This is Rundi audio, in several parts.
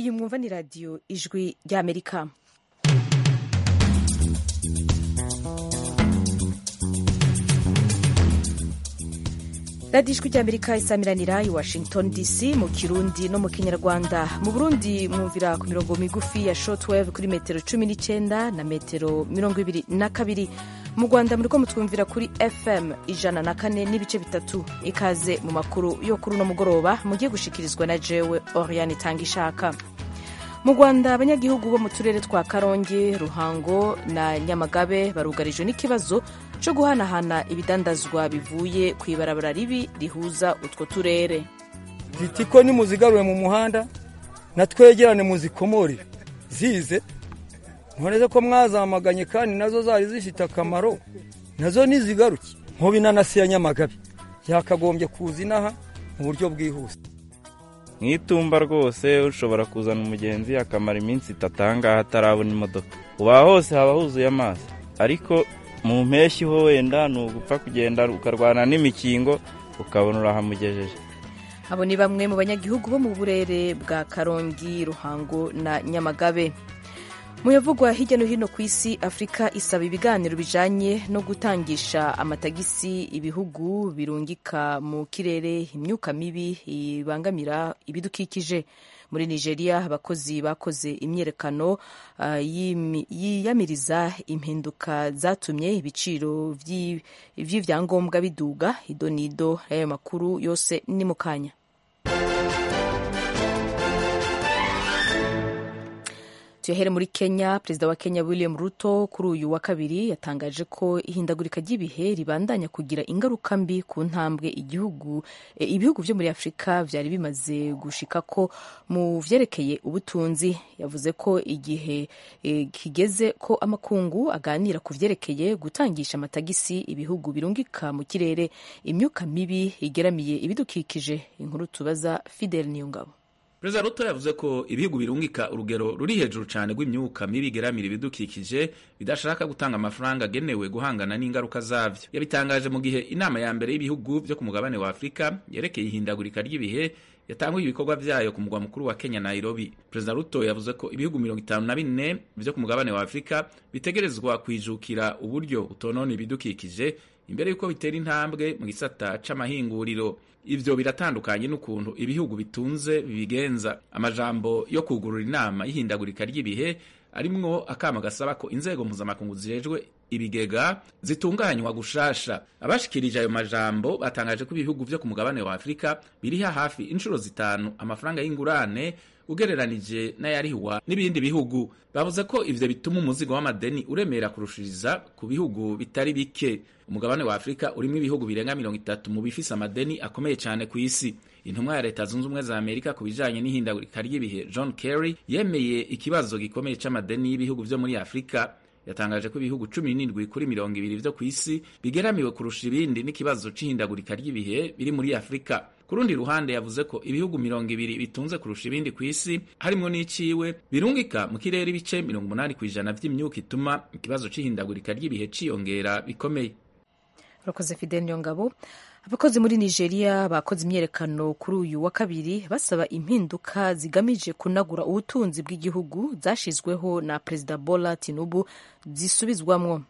iyi mwumva ni radiyo ijwi ry'amerika radiyo ijwi ry'amerika isamiranira i washington dc mu kirundi no mu kinyarwanda mu burundi mwumvira ku mirongo migufi ya shortwave kuri metero cumi n'icyenda na metero mirongo ibiri na kabiri mu rwanda muriko mutwumvira kuri fm ijana na kane n'ibice bitatu ikaze mu makuru yo kuri uno mugoroba mugiye gushikirizwa na jewe oriane itanga ishaka mu rwanda abanyagihugu bo mu turere twa karongi ruhango na nyamagabe barugarijwe n'ikibazo cyo guhanahana ibidandazwa bivuye ku ibarabara ribi rihuza utwo turere zitiko nimuzigarure mu muhanda na twegerane muzikomorere zize ntureze ko mwazamaganye kandi nazo zari zifite akamaro nazo nizigaruke nk'ubu inanasi ya nyamagabe yakagombye kuza inaha mu buryo bwihuse mu itumba rwose ushobora kuzana umugenzi akamara iminsi itatu ahangaha atarabona imodoka uba hose haba huzuye amazi ariko mu mpeshyi ho wenda ni ugupfa kugenda ukarwana n'imikingo ukabona urahamugejeje abo ni bamwe mu banyagihugu bo mu burere bwa karongi ruhango na nyamagabe mu yavugwa hirya no hino ku isi afurika isaba ibiganiro bijanye no gutangisha amatagisi ibihugu birungika mu kirere imyuka mibi ibangamira ibidukikije muri nigeria abakozi bakoze imyiyerekano uh, yiyamiriza impinduka zatumye ibiciro vy'ivyangombwa biduga idonido y'ayo makuru yose ni mu kanya tuyahere muri kenya perezida wa kenya william ruto kuri uyu wa kabiri yatangaje ko ihindagurika ry'ibihe ribandanya kugira ingaruka mbi ku ntambwe igihugu e, ibihugu byo muri afurika byari bimaze gushika ko mu vyerekeye ubutunzi yavuze ko igihe e, kigeze ko amakungu aganira ku vyerekeye gutangisha amatagisi ibihugu birungika mu kirere imyuka mibi igeramiye ibidukikije inkuru tubaza fidel niyongabo perezida ruto yavuze ko ibihugu birungika urugero ruri hejuru cyane rw'imyuka mibi igeramira ibidukikije bidashaka gutanga amafaranga agenewe guhangana n'ingaruka zavyo yabitangaje mu gihe inama ya mbere y'ibihugu byo ku mugabane wa afurika yerekeye ihindagurika ry'ibihe yatanguye ibikorwa vyayo ku mugwa mukuru wa kenya nairobi perezida ruto yavuze ko ibihugu mirongo itanu na bine vyo ku mugabane wa afurika bitegerezwa kwijukira uburyo butonona ibidukikije imbere y'uko bitera intambwe mu gisata c'amahinguriro ivyo biratandukanye n'ukuntu ibihugu bitunze bibigenza amajambo yo kugurura inama y'ihindagurika ry'ibihe arimwo akama gasaba ko inzego mpuzamakungu zijejwe ibigega zitunganywa gushasha abashikirije ayo majambo batangaje ko ibihugu vyo ku mugabane wa afurika biriha hafi inshuro zitanu amafaranga y'ingurane ugereranije n'ayarihwa n'ibindi bihugu bavuze ko ivyo bituma umuzigo w'amadeni uremera kurushiriza ku bihugu bitari bike umugabane wa afurika urimo ibihugu birenga mirongo itatu mu bifise amadeni akomeye cyane ku isi intumwa ya leta zunze ubumwe za amerika ku bijanye n'ihindagurika ry'ibihe john kerry yemeye ikibazo gikomeye c'amadeni y'ibihugu vyo muri afurika yatangaje ko ibihugu cumi n'indwi kuri mirongo ibiri vyo ku isi bigeramiwe kurusha ibindi n'ikibazo c'ihindagurika ry'ibihe biri muri afurika ku rundi ruhande yavuze ko ibihugu mirongo ibiri bitunze kurusha ibindi ku isi harimwo n'iciwe birungika mu kirere ibice mirongo umunani ku ijana vy'imyuka ituma ikibazo c'ihindagurika ry'ibihe ciyongera bikomeye urakoze fidel niyongabo abakozi muri nigeria bakoze imyiyerekano kuri uyu wa kabiri basaba impinduka zigamije kunagura ubutunzi bw'igihugu zashizweho na perezida bola tinubu zisubizwamwo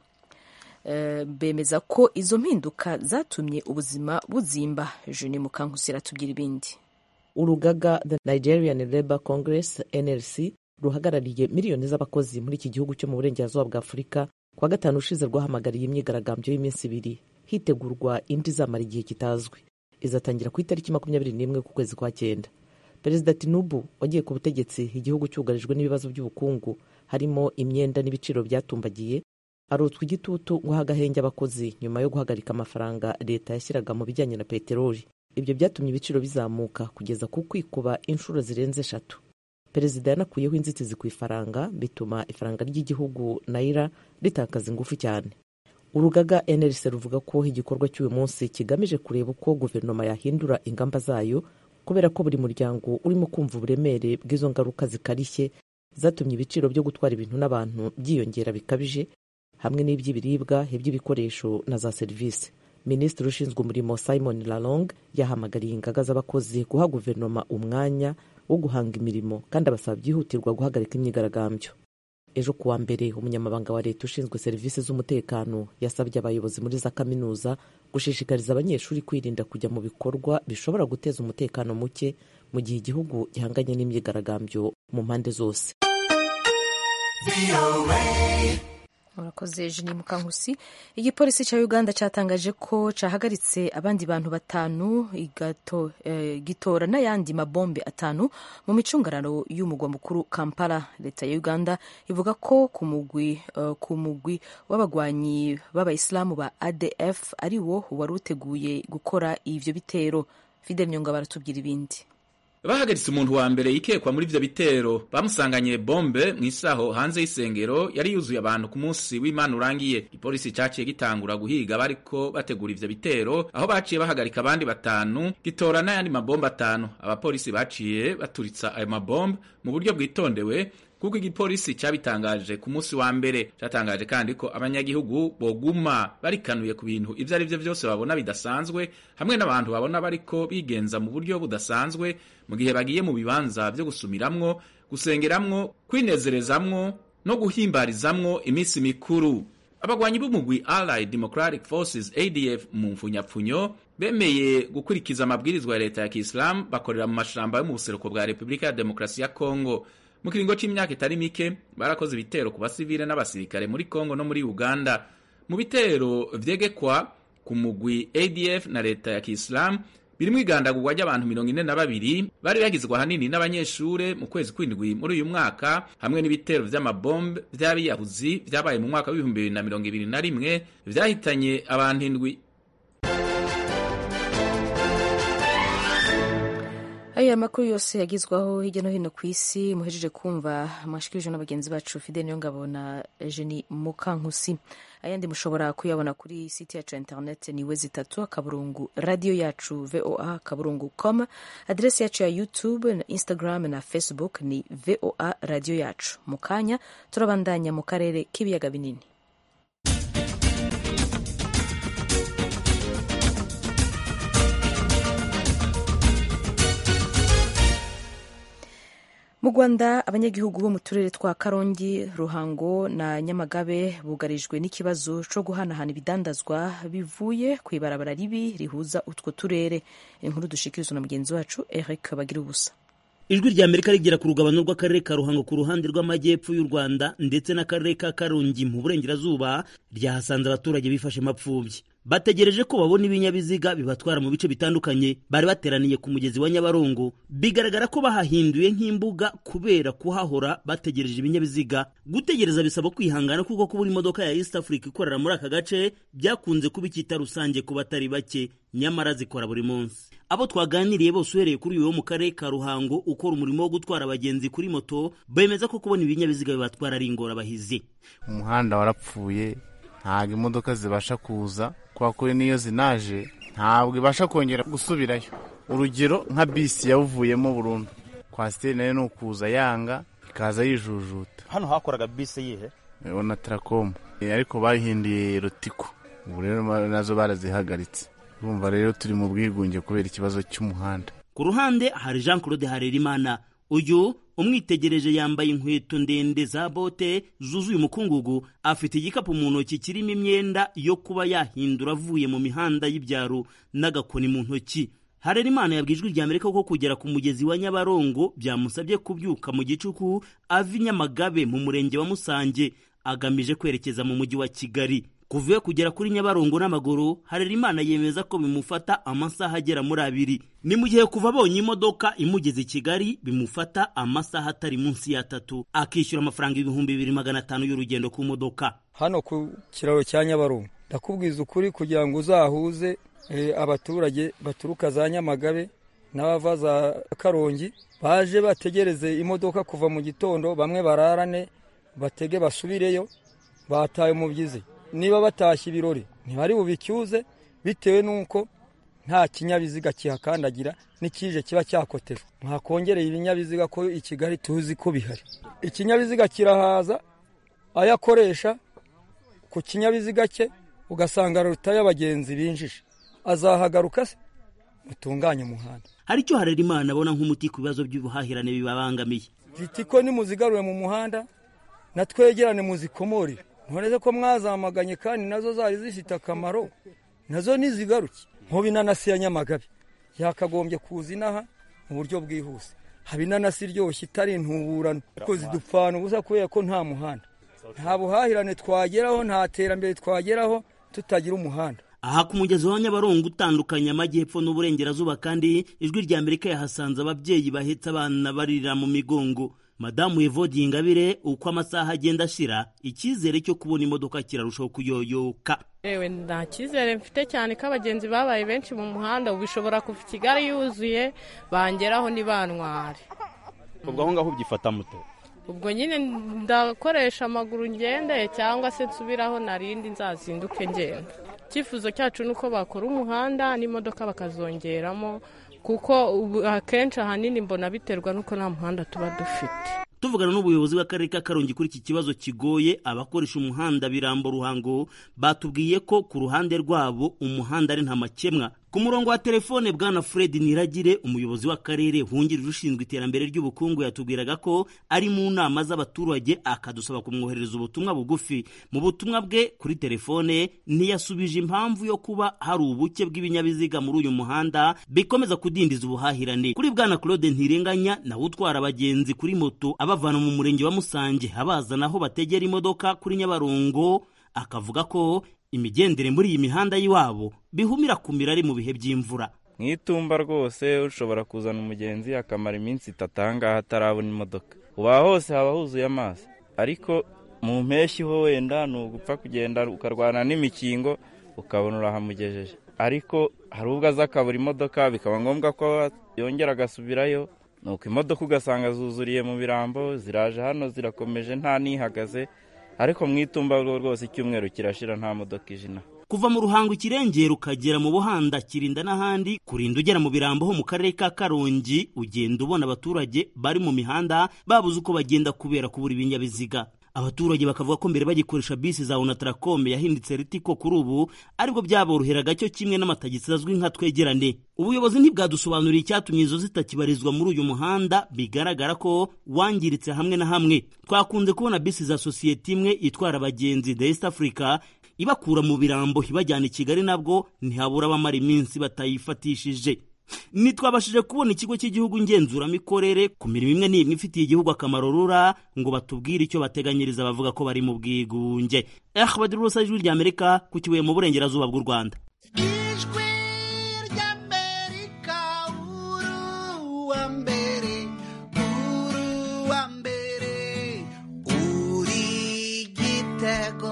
e, bemeza ko izo mpinduka zatumye ubuzima buzimba jeni mukankusi aratubwira ibindi urugaga the nigerian labour congress nlc ruhagarariye miliyoni z'abakozi muri iki gihugu cyo mu burengerazuba bwa afurika kuwa gatanu ushize rwahamagariye imyigaragambyo y'iminsi ibiri hitegurwa indi izamara igihe kitazwi izatangira ku itariki makumyabiri n'imwe ku kwezi kwa cyenda perezida tinubu wagiye ku butegetsi igihugu cyugarijwe n'ibibazo by'ubukungu harimo imyenda n'ibiciro byatumbagiye arotswa igitutu ngo aha agahenge abakozi nyuma yo guhagarika amafaranga leta yashyiraga mu bijyanye na peteroli ibyo byatumye ibiciro bizamuka kugeza ku kwikuba inshuro zirenze eshatu perezida yanakuyeho inzitizi ku ifaranga bituma ifaranga ry'igihugu nayira ritakaza ingufu cyane urugaga nlc ruvuga ko igikorwa cy'uyu munsi kigamije kureba uko guverinoma yahindura ingamba zayo kubera ko buri muryango urimo kumva uburemere bw'izo ngaruka zikarishye zatumye ibiciro byo gutwara ibintu n'abantu byiyongera bikabije hamwe n'iby'ibiribwa iby'ibikoresho na za serivisi minisitiri ushinzwe umurimo simon lalong yahamagariye ingaga z'abakozi guha guverinoma umwanya wo guhanga imirimo kandi abasaba byihutirwa guhagarika imyigaragambyo ejo kuwa mbere umunyamabanga wa leta ushinzwe serivisi z'umutekano yasabye abayobozi muri za kaminuza gushishikariza abanyeshuri kwirinda kujya mu bikorwa bishobora guteza umutekano muke mu gihe igihugu gihanganye n'imyigaragambyo mu mpande zose murakoze jeni mukankusi igipolisi cya uganda cyatangaje ko cyahagaritse abandi bantu batanu igato, eh, gitora n'ayandi mabombe atanu mu micungararo y'umugwa mukuru kampala leta ya uganda ivuga ko ku mugwi uh, ku mugwi w'abagwanyi b'abayisilamu ba adf ari wo wari uteguye gukora ivyo bitero fidel nyonga baratubwira ibindi bahagaritse umuntu wa mbere yikekwa muri ivyo bitero bamusanganye bombe mu isaho hanze y'isengero yari yuzuye abantu ku munsi w'imana urangiye igipolisi caciye gitangura guhiga bariko bategura ivyo bitero aho baciye bahagarika abandi batanu gitora n'ayandi mabombe atanu abapolisi baciye baturitsa ayo mabombe mu buryo bwitondewe kuko igipolisi cyabitangaje ku munsi wa mbere cyatangaje kandi ko abanyagihugu boguma barikanuye ku bintu ivyo ari vyo vyose babona bidasanzwe hamwe n'abantu babona bariko bigenza mu buryo budasanzwe mu gihe bagiye mu bibanza vyo gusumiramwo gusengeramwo kwinezerezamwo no guhimbarizamwo iminsi mikuru abagwanyi b'umugwi Allied Democratic Forces ADF mu mfunyapfunyo bemeye gukurikiza amabwirizwa ya leta ya Kiislamu bakorera mu mashamba yo mu buseruko bwa Repubulika ya Demokarasi ya Kongo mu kiringo c'imyaka itari mike barakoze ibitero ku basivile n'abasirikare muri Kongo no muri Uganda mu bitero vyegekwa ku mugwi ADF na leta ya Kiislamu birimwo igandagurwa ry'abantu mirongo ine na babiri bari bagizwe ahanini n'abanyeshure mu kwezi kw'indwi muri uyu mwaka hamwe n'ibitero vy'amabombe vy'abiyahuzi vyabaye mu mwaka w'ibihumbi bibiri na mirongo ibiri na rimwe vyahitanye abantu indwi aya makuru yose yagizwaho hirya no hino ku isi muhejeje kumva mwashikirijwe na bagenzi bacu fide niyo ngabo na jeni mukankusi ayandi mushobora kuyabona kuri site yacu ya internet ni we zitatu akaburungu radiyo yacu voa akaburungu com aderesi yacu ya youtube na instagram na facebook ni voa radiyo yacu mu kanya turabandanya mu karere k'ibiyaga binini mu rwanda abanyagihugu bo mu turere twa karongi ruhango na nyamagabe bugarijwe n'ikibazo cyo guhanahana ibidandazwa bivuye ku ibarabara ribi rihuza utwo turere inkuru dushikirizwa na mugenzi wacu eric bagira ubusa ijwi rya amerika rigera ku rugabano rw'akarere ka ruhango ku ruhande rw'amajyepfo y'u rwanda ndetse n'akarere ka karongi mu burengerazuba ryahasanze abaturage bifashe mapfubyi bategereje ko babona ibinyabiziga bibatwara mu bice bitandukanye bari bateraniye ku mugezi wa nyabarongo bigaragara ko bahahinduye nk'imbuga kubera kuhahora bategereje ibinyabiziga gutegereza bisaba kwihangana kuko kubura imodoka ya east africa ikorera muri aka gace byakunze kuba icyita rusange ku batari bake nyamara zikora buri munsi abo twaganiriye bose uhereye kuri uyu wo mu karere ka ruhango ukora umurimo wo gutwara abagenzi kuri moto bemeza ko kubona ibinyabiziga bibatwara ari ingorabahizi umuhanda warapfuye ntabwo imodoka zibasha kuza kubera ko n'iyo zinaje ntabwo ibasha kongera gusubirayo urugero nka bisi yawuvuyemo burundu kwasiteri nayo ni ukuza yanga ikaza yijujuta hano hakoraga bisi yihe na tarakomu ariko bahinduye rotiko ubu rero nazo barazihagaritse urumva rero turi mu bwigunge kubera ikibazo cy'umuhanda ku ruhande hari jean claude harerimana uyu umwitegereje yambaye inkweto ndende za bote zuzuye umukungugu afite igikapu mu ntoki kirimo imyenda yo kuba yahindura avuye mu mihanda y'ibyaro n'agakoni mu ntoki harerimana yabwiye ijwi rya amerika ko kugera ku mugezi wa nyabarongo byamusabye kubyuka mu gicuku ava i nyamagabe mu murenge wa musange agamije kwerekeza mu mujyi wa kigali kuva iyo kugera kuri nyabarongo n'amaguru harerimana yemeza ko bimufata amasaha agera muri abiri ni mu gihe kuva abonye imodoka imugeze i kigali bimufata amasaha atari munsi y'atatu akishyura amafaranga ibihumbi bibiri magana atanu y'urugendo ku modoka hano ku kiraro cya nyabarongo ndakubwiza ukuri kugira ngo uzahuze abaturage baturuka za nyamagabe n'abava za karongi baje bategereze imodoka kuva mu gitondo bamwe bararane batege basubireyo bataye umubyizi niba batashye ibirori ntibari bubicyuze bitewe n'uko nta kinyabiziga kihakandagira n'ikije kiba cyakotejwe mwakongereye ibinyabiziga ko i kigali tuzi ko bihari ikinyabiziga kirahaza ayo akoresha ku kinyabiziga cye ugasanga ruta y'abagenzi binjije azahagaruka se mutunganye umuhanda hari icyo harerimana abona nk'umuti ku bibazo by'ubuhahirane bibabangamiye ritiko nimuzigarure mu muhanda natwegerane muzikomorere ntureze ko mwazamaganye kandi nazo zari zifite akamaro nazo nizigaruke nk'ubu inanasi ya nyamagabe yakagombye kuza inaha mu buryo bwihuse haba inanasi iryoshye itari intuburano kuko zidupfana ubusa kubera ko nta muhanda nta buhahirane twageraho nta terambere twageraho tutagira umuhanda aha ku mugezi wa nyabarongo utandukanye amajyepfo n'uburengerazuba kandi ijwi rya amerika yahasanze ababyeyi bahetse abana barira mu migongo madamu evodi ingabire uko amasaha agenda ashira icyizere cyo kubona imodoka kirarushaho kuyoyoka yewe nta cyizere mfite cyane ko abagenzi babaye benshi mu muhanda ubu bishobora kuva kigali yuzuye bangeraho ntibantware ubwo aho ngaho ubyifata muto ubwo nyine ndakoresha amaguru ngende cyangwa se nsubiraho narindi nzazinduke ngenda icyifuzo cyacu ni uko bakora umuhanda n'imodoka bakazongeramo kuko akenshi ahanini mbona biterwa n'uko nta muhanda tuba dufite tuvugana n'ubuyobozi bw'akarere ka karongi kuri iki kibazo kigoye abakoresha umuhanda birambo ruhango batubwiye ko ku ruhande rwabo umuhanda ari nta makemwa ku murongo wa telefone bwana fred niragire umuyobozi w'akarere wungirije ushinzwe iterambere ry'ubukungu yatubwiraga ko ari mu nama z'abaturage akadusaba kumwoherereza ubutumwa bugufi mu butumwa bwe kuri telefone ntiyasubije impamvu yo kuba hari ubuke bw'ibinyabiziga muri uyu muhanda bikomeza kudindiza ubuhahirane kuri bwana claude ntirenganya nawe utwara abagenzi kuri moto abavana mu murenge wa musange abazana aho bategera imodoka kuri nyabarongo akavuga ko imigendere muri iyi mihanda y'iwabo bihumira kumira ari mu bihe by'imvura mu itumba rwose ushobora kuzana umugenzi akamara iminsi itatu ahangaha atarabona imodoka uba hose haba huzuye amazi ariko mu mpeshyi ho wenda ni ugupfa kugenda ukarwana n'imikingo ukabona urahamugejeje ariko hari ubwo aza akabura imodoka bikaba ngombwa ko yongera agasubirayo nuko imodoka ugasanga zuzuriye mu birambo ziraje hano zirakomeje nta n'ihagaze ariko mu itumba rwose icyumweru kirashira nta modoka ijina kuva mu ruhango ikirengera ukagera mu buhanda kirinda n'ahandi kurinda ugera mu birambo ho mu karere ka karongi ugenda ubona abaturage bari mu mihanda babuze uko bagenda kubera kubura ibinyabiziga abaturage bakavuga ko mbere bagikoresha bisi za onataracome yahindutse ritiko kuri ubu aribwo byaboroheraga cyo kimwe n'amatagisi azwi nka twegerane ubuyobozi ntibwadusobanuriye icyatumye izo zitakibarizwa muri uyu muhanda bigaragara ko wangiritse hamwe na hamwe twakunze kubona bisi za sosiyete imwe itwara abagenzi the east africa ibakura mu birambo ibajyana i kigali nabwo ntihabura abamara iminsi batayifatishije ntitwabashije kubona ikigo cy'igihugu ngenzuramikorere ku mirimo imwe n'imwe ifitiye igihugu akamaro rura ngo batubwire icyo bateganyiriza bavuga ko bari mu bwigunge eh badirusa ijwi rya amerika ku kibuye mu burengerazuba bw'u rwanda ijwi ry'amerika uruwa mbere uruwa mbere uri gitego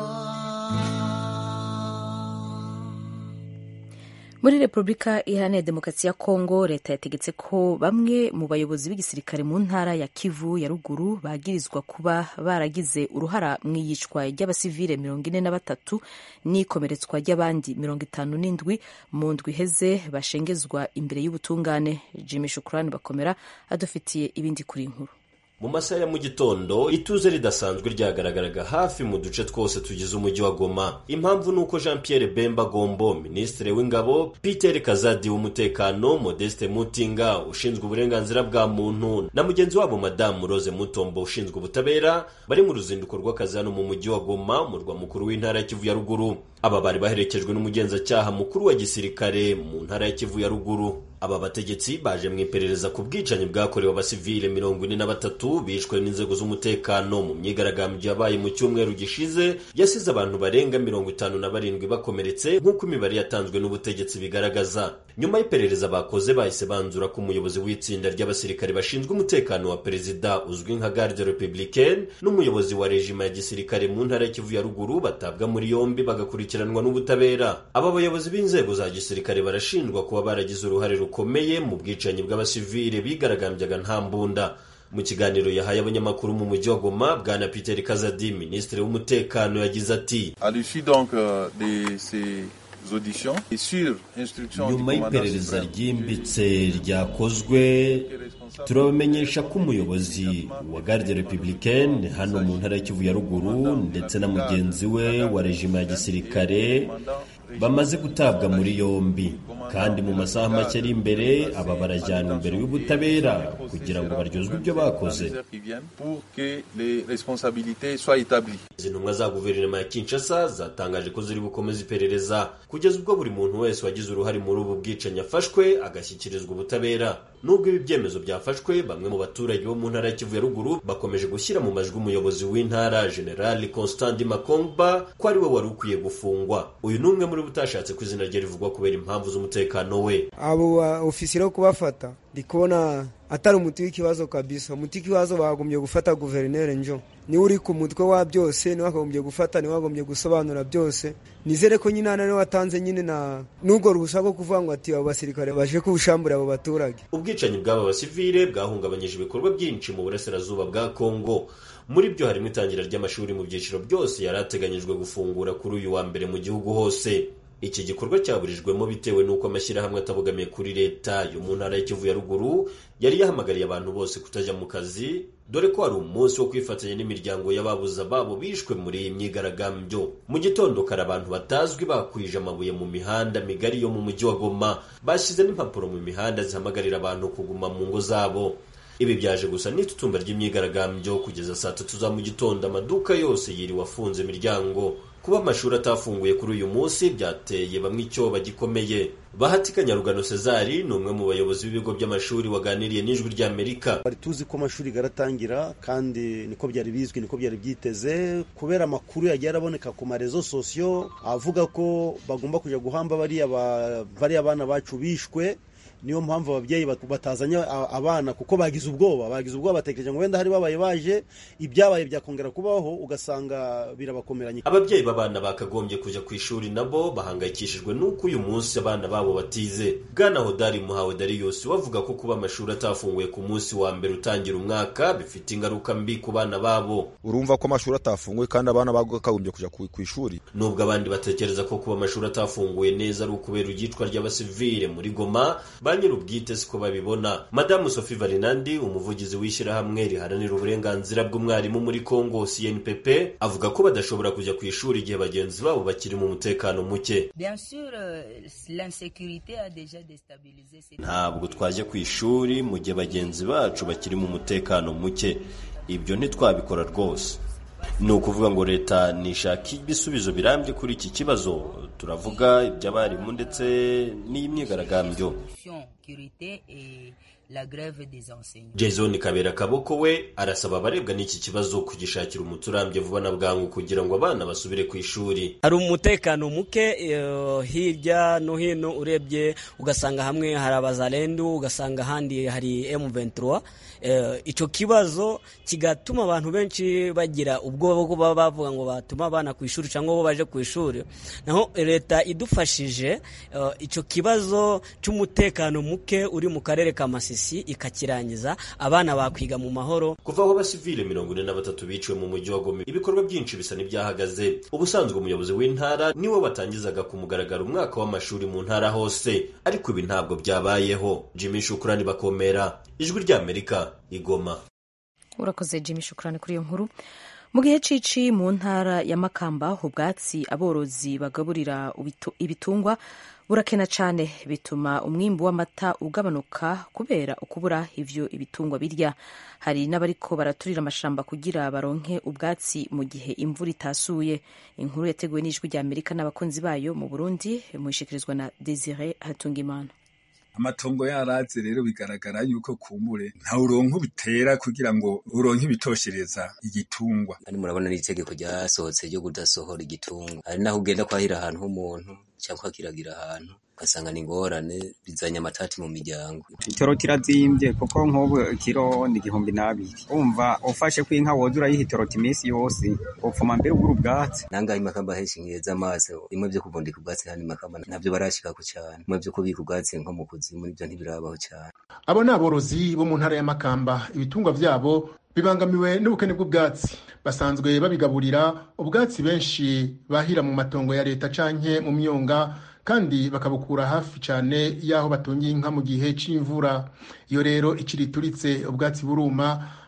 muri repubulika iharanira demokarasi ya kongo leta yategetse ko bamwe mu bayobozi b'igisirikare mu ntara ya kivu ya ruguru bagirizwa kuba baragize uruhara mu iyicwa ry'abasivile mirongo ine na batatu n'ikomeretswa ry'abandi mirongo itanu n'indwi mu ndwi iheze bashengezwa imbere y'ubutungane jimmy shukurani bakomera adufitiye ibindi kuri inkuru mu masaha ya mu gitondo ituze ridasanzwe ryagaragaraga hafi mu duce twose tugize umujyi wa goma impamvu ni uko jean pierre bemba gombo minisitiri w'ingabo peter kazadi w'umutekano modeste mutinga ushinzwe uburenganzira bwa muntu na mugenzi wabo madamu rose mutombo ushinzwe ubutabera bari mu ruzinduko rw'akazi hano mu mujyi wa goma umurwa mukuru w'intara ya kivu ya ruguru aba bari baherekejwe n'umugenzacyaha mukuru wa gisirikare mu ntara ya kivu ya ruguru aba bategetsi baje mu iperereza ku bwicanyi bwakorewe abasivile mirongo ine na batatu bishwe n'inzego z'umutekano mu myigaragambyo yabaye mu cyumweru gishize yasize abantu barenga mirongo itanu na barindwi bakomeretse nk'uko imibare yatanzwe n'ubutegetsi bigaragaza nyuma y'iperereza bakoze bahise banzura ko umuyobozi w'itsinda ry'abasirikare bashinzwe umutekano wa perezida uzwi nka garde republicaine n'umuyobozi wa rejima ya gisirikare mu ntara ya kivu ya ruguru batabwa muri yombi bagakurikiranwa n'ubutabera aba bayobozi b'inzego za gisirikare barashinjwa kuba baragize uruhare rukomeye mu bwicanyi bw'abasivile bigaragambyaga nta mbunda mu kiganiro yahaye abanyamakuru mu mujyi wa goma bwana peter kazadi minisitiri w'umutekano yagize ati nyuma y'iperereza ryimbitse ryakozwe turabamenyesha ko umuyobozi wa garde republicaine hano mu ntara y'Ikivu ya ruguru ndetse na mugenzi we wa rejima ya gisirikare bamaze gutabwa muri yombi kandi mu masaha make ari imbere aba barajyanwa imbere y'ubutabera kugira ngo baryozwe ibyo bakoze izi ntumwa za guverinoma ya kinshasa zatangaje ko ziri bukomeza iperereza kugeza ubwo buri muntu wese wagize uruhare muri ubu bwicanyi afashwe agashyikirizwa ubutabera nubwo ibi byemezo byafashwe bamwe mu baturage bo mu ntara ya kivu ya ruguru bakomeje gushyira mu majwi umuyobozi w'intara generali constant makongba ko ari we wari ukwiye gufungwa uyu ni umwe muri bo utashatse ko izina rye rivugwa kubera impamvu z'umutekano we abo ba ofisiye yo kubafata ndi kubona atari umuti w'ikibazo kabisa umuti w'ikibazo bagombye gufata guverineri njo niwe uri ku mutwe wa byose niwe wagombye gufata niwe wagombye gusobanura byose nizere ko nyine niwe watanze nyine na n'ubwo ruhushya rwo kuvuga ngo ati abo basirikare baje kubushambura abo baturage ubwicanyi bw'aba basivile bwahungabanyije ibikorwa byinshi mu burasirazuba bwa kongo muri byo harimo itangira ry'amashuri mu byiciro byose yari ateganyijwe gufungura kuri uyu wa mbere mu gihugu hose iki gikorwa cyaburijwemo bitewe n'uko amashyirahamwe atabogamiye kuri leta yo mu ntara y'ikivu ya ruguru yari yahamagariye abantu bose kutajya mu kazi dore ko hari umunsi wo kwifatanya n'imiryango y'ababuze ababo bishwe muri iyi myigaragambyo mu gitondo kare abantu batazwi bakwije amabuye mu mihanda migari yo mu mujyi wa goma bashyize n'impapuro mu mihanda zihamagarira abantu kuguma mu ngo zabo ibi byaje gusa n'itutumba ry'imyigaragambyo kugeza saa tatu za mu gitondo amaduka yose yiriwe afunze imiryango kuba amashuri atafunguye kuri uyu munsi byateye bamwe icyoba gikomeye bahatika nyarugano cezari ni umwe mu bayobozi b'ibigo by'amashuri waganiriye n'ijwi ry'amerika bari tuzi ko amashuri garatangira kandi niko byari bizwi niko byari byiteze kubera amakuru yagiye araboneka ku marezo sosiyo avuga ko bagomba kujya guhamba bariya bana bacu bishwe niyo mpamvu ababyeyi batazanye abana kuko bagize ubwoba bagize ubwoba batekereje ngo wenda hari babaye baje ibyabaye byakongera kubaho ugasanga birabakomeranye ababyeyi b'abana bakagombye kujya ku ishuri nabo bahangayikishijwe n'uko uyu munsi abana babo batize bwana hodari muhawe dariyusi bavuga ko kuba amashuri atafunguye ku munsi wa mbere utangira umwaka bifite ingaruka mbi ku bana babo urumva ko amashuri atafunguye kandi abana bakagombye kujya ku ishuri nubwo abandi batekereza ko kuba amashuri atafunguye neza ari ukubera iryicwa ry'abasivile muri goma ba nyir'ubwite siko babibona madamu sophie varinandi umuvugizi w'ishyirahamwe riharanira uburenganzira bw'umwarimu muri congo cnpp avuga ko badashobora kujya ku ishuri igihe bagenzi babo bakiri mu mutekano muke ntabwo twajya ku ishuri mu gihe bagenzi bacu bakiri mu mutekano muke ibyo ntitwabikora rwose ni ukuvuga ngo leta nishaka ibisubizo birambye kuri iki kibazo turavuga iby'abarimu ndetse n'iy'imyigaragambyo jason kabera kaboko we arasaba abarebwa n'iki kibazo kugishakira umuti urambye vuba na bwangu kugira ngo abana basubire ku ishuri hari umutekano muke hirya no hino urebye ugasanga hamwe hari abazarendu ugasanga ahandi hari M23 icyo kibazo kigatuma abantu benshi bagira ubwoba bwo baba bavuga ngo batuma abana ku ishuri cyangwa bo baje ku ishuri naho leta idufashije icyo kibazo cy'umutekano muke uri mu karere ka masisi ikakirangiza abana bakwiga mu mahoro kuva aho abasivile mirongo ine na batatu biciwe mu mujyi wa goma ibikorwa byinshi bisa n'ibyahagaze ubusanzwe umuyobozi w'intara niwe watangizaga ku mugaragaro umwaka w'amashuri mu ntara hose ariko ibi ntabwo byabayeho jimmy shukurani bakomera ijwi ry'amerika igoma urakoze jimmy shukurani kuri iyo nkuru mu gihe cici mu ntara ya makamba ubwatsi aborozi bagaburira ibitungwa burakena cyane bituma umwimbu w'amata ugabanuka kubera ukubura ivyo ibitungwa birya hari n'abariko baraturira amashamba kugira baronke ubwatsi mu gihe imvura itasuye inkuru yateguwe n'ijwi rya amerika n'abakunzi bayo mu burundi muishikirizwa na desire hatungimana amatongo yaraze rero bigaragara yuko kumbure nta uronka bitera kugira ngo uronke ibitoshereza igitungwa ari murabona n'itegeko ryasohotse ryo kudasohora igitungwa hari naho ugenda kwahira ahantu h'umuntu cyangwa akiragira ahantu ugasanga ni ingorane bizanye amatati mu miryango itoro kirazimbye kuko nk'ubu ikiro ni igihumbi n'abiri umva ufashe ko inka woza urayiha itoroti iminsi yose upfuma mbere ugura ubwatsi nangahe imakamba henshi nkiheza amaso bimwe byo kubundika ubwatsi handi makamba ntabyo barashikako cyane bimwe byo kubika ubwatsi nko mu kuzimu nibyo ntibirabaho cyane abo ni aborozi bo mu ntara ya makamba ibitungwa vyabo bibangamiwe n'ubukene bw'ubwatsi basanzwe babigaburira ubwatsi benshi bahira mu matongo ya leta canke mu myonga kandi bakabukura hafi cyane y'aho batungiye inka mu gihe c'imvura iyo rero ikiri ituritse ubwatsi buruma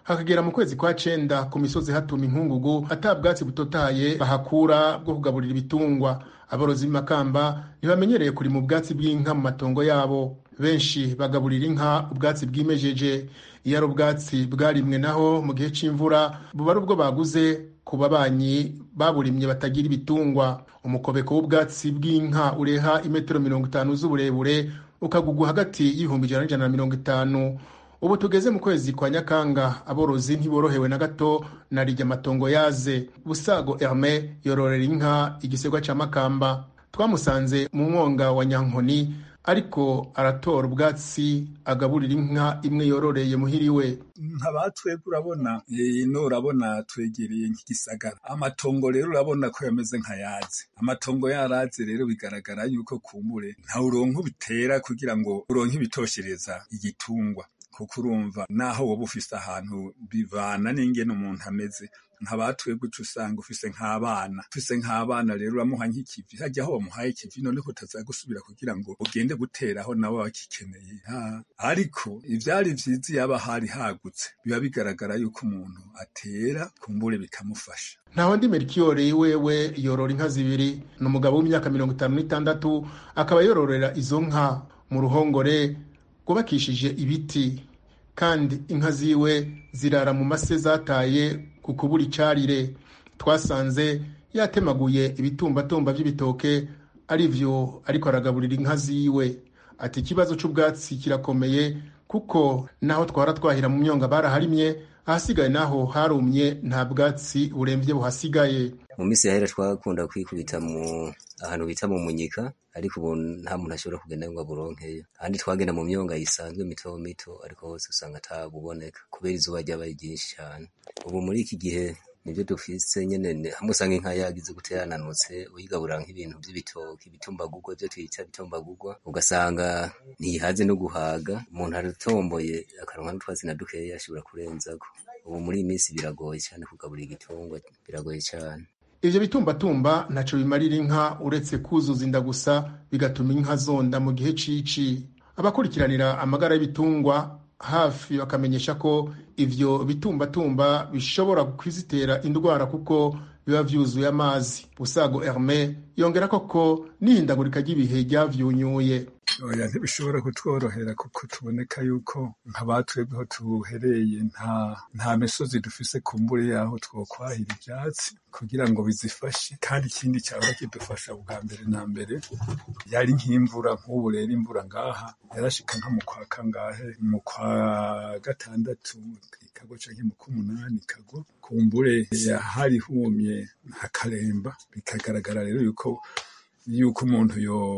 hakagera mu kwezi kwa cenda ku misozi hatuma inkungugu ata bwatsi butotahaye bahakura bwo kugaburira ibitungwa aborozi b'imakamba ntibamenyereye kurima ubwatsi bw'inka mu matongo yabo benshi bagaburira inka ubwatsi bwimejeje iyo ari ubwatsi bwarimwe naho mu gihe c'imvura buba ari ubwo baguze ku babanyi baburimye batagira ibitungwa umukobeko w'ubwatsi bw'inka ureha imetero mirongo itanu z'uburebure ukagugwa hagati y'ibihumbi ijana n'ijana na mirongo itanu ubu tugeze mu kwezi kwa nyakanga aborozi ntiborohewe na gato na rijya amatongo yaze busago herme yororera inka igisegwa cya makamba twamusanze mu mwonga wa nyankoni ariko aratora ubwatsi agaburira inka imwe yororeye muhiriwe nkabatwebwe urabona ino urabona twegereye nk'igisagara amatongo rero urabona ko yameze nkayazi amatongo yaraze rero bigaragara yuko kumbure nta uronka ubitera kugira ngo uronke ibitoshereza igitungwa kuko urumva naho woba ufise ahantu bivana n'ingene umuntu ameze nkabatwebwe uca usanga ufise nk'abana ufise nk'abana rero uramuha nk'ikivi hajya aho bamuhaye ikivi none ko utaza gusubira kugira ngo ugende guteraho nabo bakikeneye ariko ivyari vyiza yaba hari hagutse biba bigaragara yuko umuntu atera kumbure bikamufasha ntaho ndi merikiyore wewe yorora inka zibiri ni umugabo w'imyaka mirongo itanu n'itandatu akaba yororera izo nka mu ruhongore rwubakishije ibiti kandi inka ziwe zirara mu mase zataye ku kubura icarire twasanze yatemaguye ibitumbatumba by'ibitoke ari byo ariko aragaburira inka ziwe ati ikibazo c'ubwatsi kirakomeye kuko naho twara twahira mu myonga baraharimye ahasigaye naho harumye nta bwatsi buremvye buhasigaye mu minsi yahera twakunda kwikubita mu ahantu bita mu munyika ariko ubu nta muntu ashobora kugenda ngo aburonkeyo ahandi twagenda mu myonga yisanzwe mito mito ariko hose usanga atabuboneka kubera izuba ryabaye ryinshi cyane ubu muri iki gihe nibyo dufise nyene hamwe usanga inka yagize guterananutse uyigaburira nk'ibintu by'ibitoki ibitumbagurwa ibyo twita ibitumbagurwa ugasanga ntiyihaze no guhaga umuntu aratomboye akaronka n'utwatsi na dukeya ashobora kurenzako ubu muri iyi minsi biragoye cyane kugaburira igitungwa biragoye cyane ivyo bitumbatumba ntaco bimarira inka uretse kuzuza inda gusa bigatuma inka zonda mu gihe cici abakurikiranira amagara y'ibitungwa hafi bakamenyesha ko ivyo bitumbatumba bishobora kwizitera indwara kuko biba vyuzuye amazi busago herme yongera koko n'ihindagurika ry'ibihe ryavyunyuye oya ntibishobora kutworohera kuko tuboneka yuko nk'abatwebweho tuhereye nta nta misozi dufise kumbure yaho twokwahira ivyatsi kugira ngo bizifashe kandi ikindi cyaba kidufasha bwa mbere na mbere yari nk'imvura nk'ubu rero imvura ngaha yarashika nko mu kwa kangahe mu kwa gatandatu ikagwa canke mu k'umunani ikagwa kumbure hari humye hakaremba bikagaragara rero yuko yuko umuntu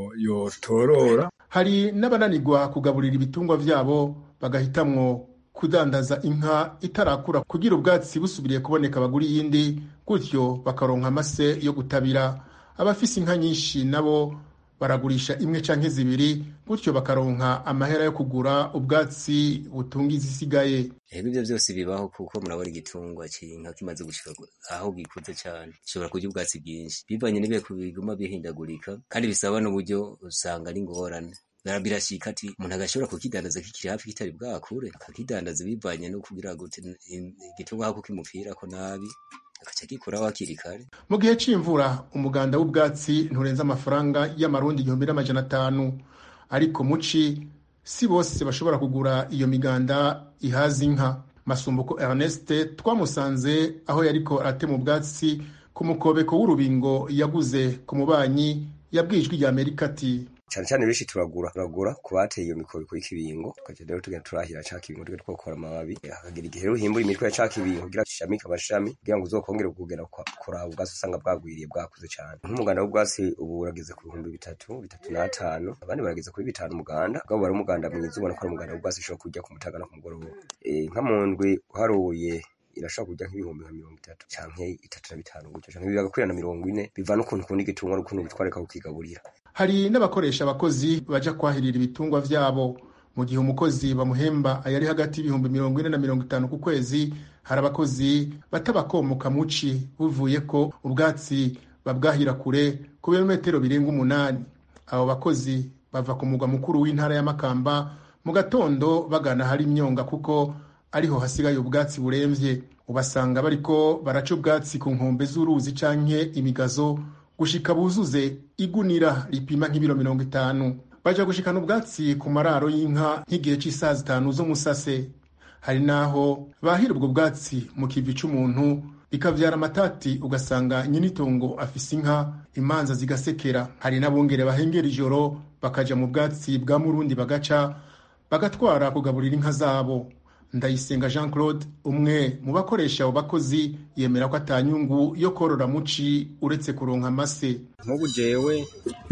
yotorora hari n'abananirwa kugaburira ibitungwa vyabo bagahitamwo kudandaza inka itarakura kugira ubwatsi busubiriye kuboneka bagura iyindi gutyo bakaronka amase yo gutabira abafise inka nyinshi nabo baragurisha imwe canke zibiri gutyo bakaronka amahera yo kugura ubwatsi butunga izisigaye ego ibyo byose bibaho kuko murabona igitungwa cy'inka kimaze gushika aho gikuze cyane gishobora kurya ubwatsi bwinshi bivanye n'ibihe biguma bihindagurika kandi bisaba n'uburyo usanga ari ingorane birashika ati umuntu agashobora kukidandaza kikiri hafi kitari bwakure akakidandaza bivanye no kugira ngo igitungwa hako kimupfirako nabi agaca gikuraho hakiri kare mu gihe c'imvura umuganda w'ubwatsi nturenza amafaranga y'amarundi igihumbi n'amajana atanu ariko muci si bose bashobora kugura iyo miganda ihaza inka masumbuko ernest twamusanze aho yariko aratema ubwatsi ku mukobeko w'urubingo yaguze ku mubanyi yabwijwe rya amerika ati cyane cyane benshi turagura turagura ku bateye iyo mikobeko y'ikibingo tukajya rero tugenda turahira ca kibingo tugenda twokora amababi hakagira igihe rero uhimbura imitwe ya ca kibingo kugira gishamike amashami kugira ngo uzokongere kugera kuraba ubwatsi usanga bwagwiriye bwakuze cyane nk'umuganda w'ubwatsi ubu urageze ku bihumbi bitatu bitatu n'atanu abandi barageze kuri bitanu umuganda ubwabo bari umuganda mwiza ubona ko ari umuganda w'ubwatsi ushobora kurya ku mutaga no ku mugoroba nka mu ndwi uharuye irashobora kujya nk'ibihumbi nka mirongo itatu canke itatu na bitanu gutyo canke bigakwira na mirongo ine biva n'ukuntu ukunda igitungwa n'ukuntu bitwareka kukigaburira hari n'abakoresha abakozi baja kwahirira ibitungwa vyabo mu gihe umukozi bamuhemba ayari hagati y'ibihumbi mirongo ine na mirongo itanu ku kwezi hari abakozi batabakomoka muci buvuye ko ubwatsi babwahira kure ku birometero birenga umunani abo bakozi bava ku mugwa mukuru w'intara ya makamba mu gatondo bagana hari imyonga kuko ariho hasigaye ubwatsi buremvye ubasanga bariko baraca ubwatsi ku nkombe z'uruzi canke imigazo gushika buzuze igunira ripima nk'ibiro mirongo itanu baja gushikana ubwatsi ku mararo y'inka nk'igihe c'isaha zitanu z'umusase hari n'aho bahira ubwo bwatsi mu kivi c'umuntu bikavyara amatati ugasanga nyinitongo afise inka imanza zigasekera hari n'abongere bahengera ijoro bakaja mu bwatsi bwa murundi bagaca bagatwara kugaburira inka zabo ndayisenga jean claude umwe mu bakoresha abo bakozi yemera ko atanyungu yo korora muci uretse kuronka amase nk'ubu jewe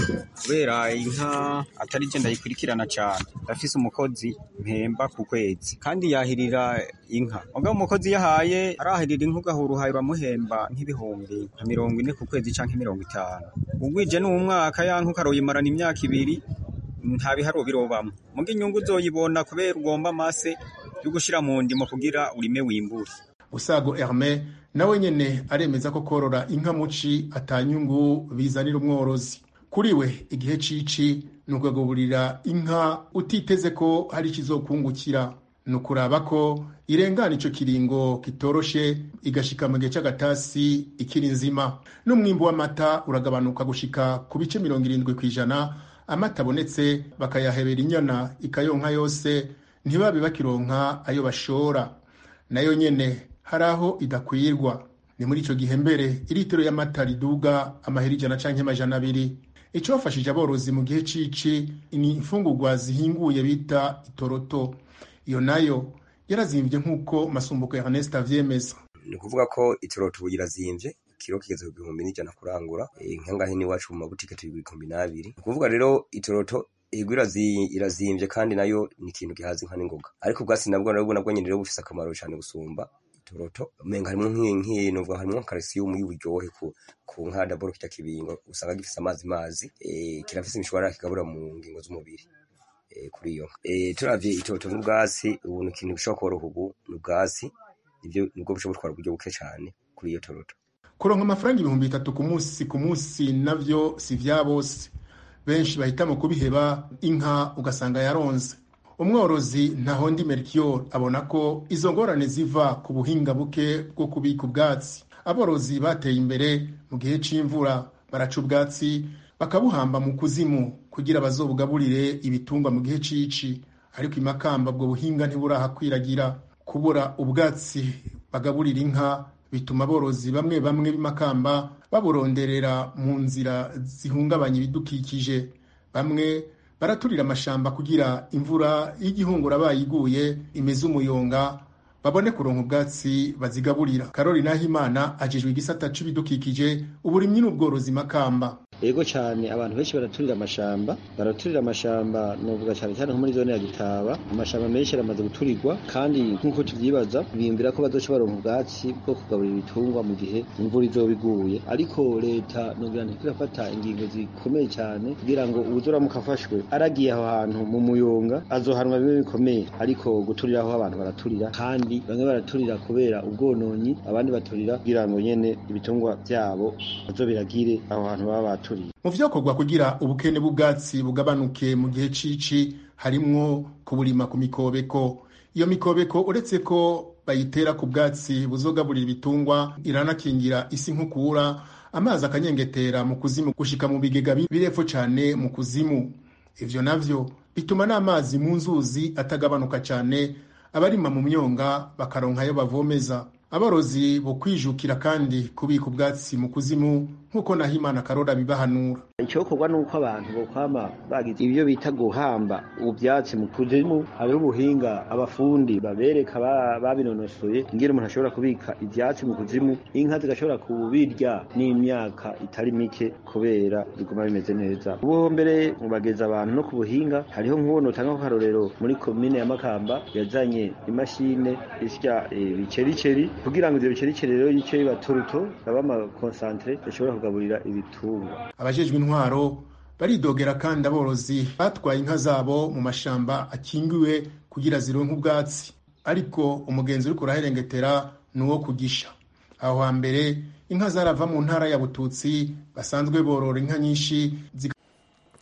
kubera inka atari je ndayikurikirana cyane ndafise umukozi mpemba ku kwezi kandi yahirira inka mugabo umukozi yahaye arahirira inka ugahura uhaye bamuhemba nk'ibihumbi nka mirongo ine ku kwezi canke mirongo itanu ugwije n'umwaka ya nka ukaroyimarana imyaka ibiri nta biharo birobamwo muga inyungu uzoyibona kubera ugomba amase yo gushira mu ndimo kugira urime wimbure usago herme nawe nyene aremeza ko korora inka muci atanyungu bizanira umworozi kuri we igihe cici ni ukagaburira inka utiteze ko hari ikizokungukira ni ukuraba ko irengana ico kiringo kitoroshe igashika mu gihe c'agatasi ikiri nzima n'umwimbu w'amata uragabanuka gushika ku bice mirongo irindwi kw'ijana amata abonetse bakayahebera inyana ikayonka yose ntibabe bakironka ayo bashora nayo nyene hari aho idakwirwa ni muri ico gihe mbere iritiro y'amata riduga amahera ijana canke amajana abiri icofashije aborozi mu gihe cici ni imfungurwa zihinguye bita itoroto iyo nayo yarazimvye nk'uko masumbuko ya Ernest avyemeza ni ukuvuga ko itoroto ubu irazimvye kiro kigeze ku bihumbi n'ijana kurangura nkangahe n'iwacu mu mabutike turi ibihumbi n'abiri ni ukuvuga rero itoroto ego irazimvye kandi nayo ni ikintu gihaza inka n'ingoga ariko ubwatsi nabwo nabwo nabwo nyene rero bufise akamaro cane gusumba itoroto umenga harimwo nk'inkintu uvuga harimwo calcium y'uburyohe ku ku nka daboro kirya kibingo usanga gifise amazi mazi e, kirafise imishwarara kigabura mu ngingo z'umubiri e, kuri iyo e, turavye itoroto n'ubwatsi ubu ni ikintu bishobora koroha ubu n'ubwatsi nivyo nibwo bushobora gutwara uburyo buke cane kuri iyo toroto kuronka amafaranga ibihumbi bitatu ku munsi ku munsi navyo si vya bose benshi bahitamo kubiheba inka ugasanga yaronze umworozi ntahondi melchior abona ko izo ngorane ziva ku buhinga buke bwo kubika ubwatsi aborozi bateye imbere mu gihe c'imvura baraca ubwatsi bakabuhamba mu kuzimu kugira bazobugaburire ibitungwa mu gihe cici ariko imakamba ubwo buhinga ntiburahakwiragira kubura ubwatsi bagaburira inka bituma aborozi bamwe bamwe b'imakamba baburonderera mu nzira zihungabanya ibidukikije bamwe baraturira amashamba kugira imvura y'igihungura bayiguye imeze umuyonga babone kuronka ubwatsi bazigaburira karori nahimana ajejwe igisata c'ibidukikije uburimyi n'ubworozi makamba ego cyane abantu benshi baraturira amashamba baraturira amashamba novuga cyane cyane nko muri zone ya gitaba amashamba menshi aramaze guturirwa kandi nk'uko tuvyibaza biyumvira ko bazoca baronka ubwatsi bwo kugaburira ibitungwa mu gihe imvura izoba iguye ariko leta nogira ntiko irafata ingingo zikomeye cyane kugira ngo uwuzoramuka afashwe aragiye aho hantu mu muyonga azohanwa bimwe bikomeye ariko guturira aho abantu baraturira kandi bamwe baraturira kubera ubwononyi abandi baturira kugira ngo nyene ibitungwa vyabo bazobiragire aho hantu baba baturiye mu vyakorwa kugira ubukene bw'ubwatsi bugabanuke mu gihe cici harimwo kuburima ku mikobeko iyo mikobeko uretse ko bayitera ku bwatsi buzogaburira ibitungwa iranakingira isi nkukura amazi akanyengetera mu kuzimu gushika mu bigega birepfo cane mu kuzimu ivyo navyo bituma n'amazi mu nzuzi atagabanuka cane abarima mu myonga bakaronka ayo bavomeza aborozi bo kwijukira kandi kubika ubwatsi mu kuzimu nk'uko nahimana karora bibahanura icyokorwa ni uko abantu bokwama bagize ibyo bita guhamba ubyatsi mu kuzimu hariho ubuhinga abafundi babereka babinonosoye ingene umuntu ashobora kubika ibyatsi mu kuzimu inka zigashobora kubirya n'imyaka itari mike kubera biguma bimeze neza ubu mbere bageza abantu no ku buhinga hariho nk'ubu notanga akarorero muri komine ya makamba yazanye imashine isya ibicericeri kugira ngo ivyo bicericeri rero yice biba turuto baba amakonsantere bashobora kugaburira ibitungwa abajejwe intwaro baridogera kandi aborozi batwaye inka zabo mu mashamba akingiwe kugira zironke ubwatsi ariko umugenzi uriko uraherengetera ni uwo kugisha aho hambere inka zarava mu ntara ya bututsi basanzwe borora inka nyinshi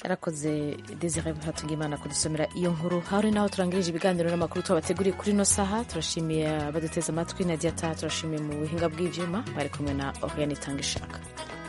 arakoze desire hatungimana kudusomera iyo nkuru hari naho turangirije ibiganiro n'amakuru tubateguriye kuri ino saha turashimiye abaduteze amatwi na diata turashimiye mu buhinga bw'ivyuma bari kumwe na oriane itanga ishaka